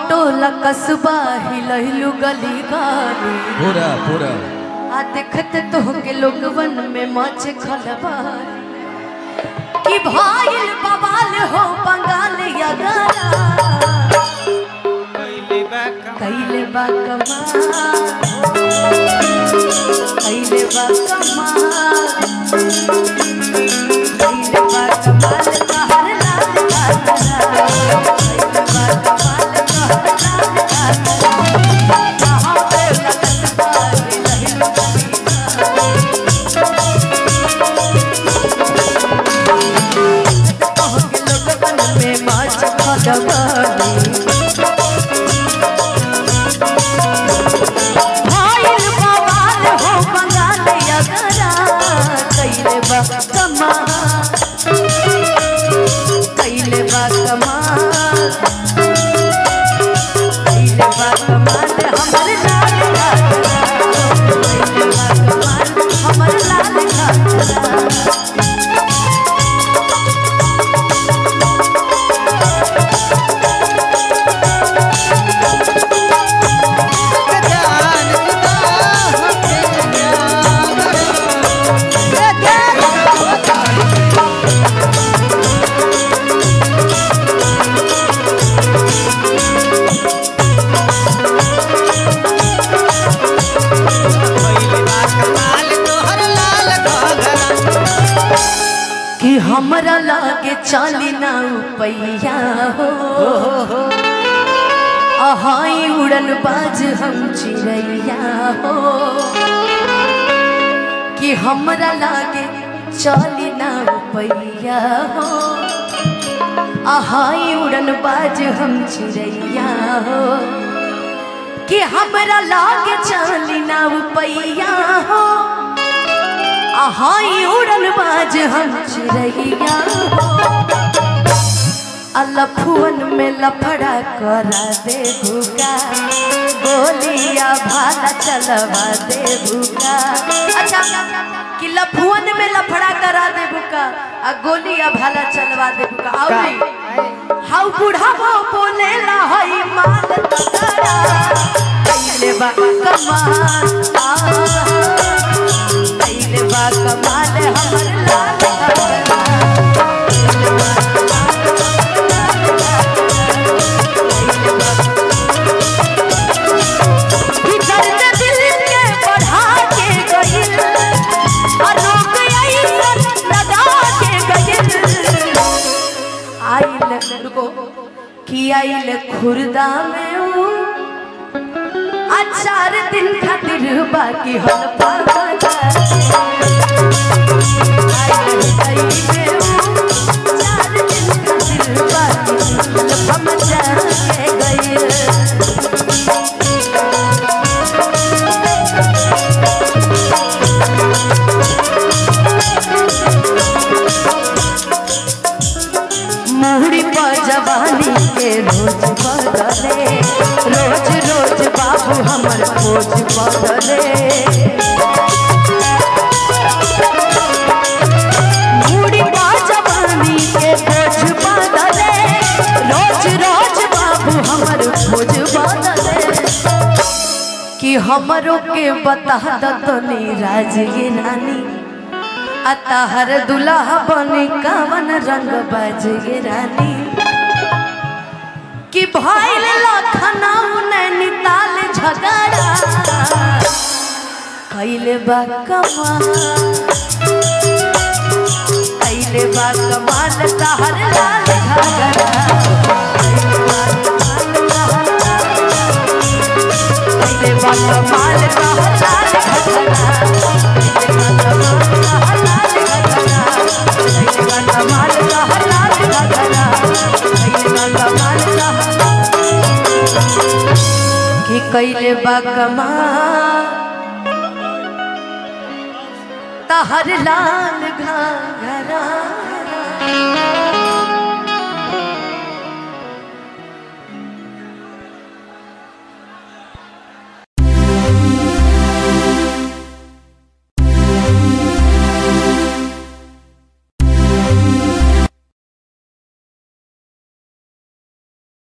टोला कसबा हिलहिलु गली गाली पूरा पूरा आ देखत तो के लोगवन में मच खलबाल कि भाईल बवाल हो बंगाल या गाना कैले बा कमाल कैले बा कमाल कैले बा कमाल कहर लाल घाघरा कैले बा कमाल कहर लाल घाघरा कहाँ पे लगत बारी लहिलु कहाँ के लोगवन में माच खलबाली भाईल बवाल हो बंगाल यगरा कैले बा कमाल कैले बा कमाल कैले बा कमाल हमर लाल घाघरा कैले बा कमाल हमर लाल घाघरा कि हमरा लागे चाली ना पैया हो अहाई उड़न बाज हम चिड़ैया हो कि हमरा लागे चाली ना पैया हो अहाई उड़न बाज हम चिड़ैया हो कि हमरा लागे चाली ना पैया हो आहाई उड़न बाज हम चिड़ैया हो अलफुअन में लफड़ा करा दे भूका गोलिया भाला चलवा दे भूका अच्छा कि लफुअन में लफड़ा करा दे भूका आ गोलिया भाला चलवा दे भूका और हाउ बूढ़ा वो बोले ला हई माल तगड़ा कैले बा कमाल आ कैले बा कमाल हमर लाल घाघरा कि दर्द दिल के बढ़ा के गइल और रोग अइसन लगा के गइल आइल रुको कि आइल खुर्दा में ऊ आ चार दिन खातिर बाकी हल पागा आइल गइल ऊ चार दिन खातिर बाकी हल पागा के गइल मुहरी पर जवानी के रोज बदले रोज रोज बाबू हमर खोज बदले मुहरी पर जवानी के खोज बदले रोज रोज बाबू हमर खोज बदले कि हमरो के बता दतनी राज ये रानी अतहर दुल्हा बनी कवन रंग बजे रानी कि भइल लखनऊ नैनीताल झगड़ा कैले बा कमाल कैले बा कमाल तहर लाल घाघरा कैले बा कमाल तहर लाल घाघरा कि कैले बा कमाल तहर लाल घाघरा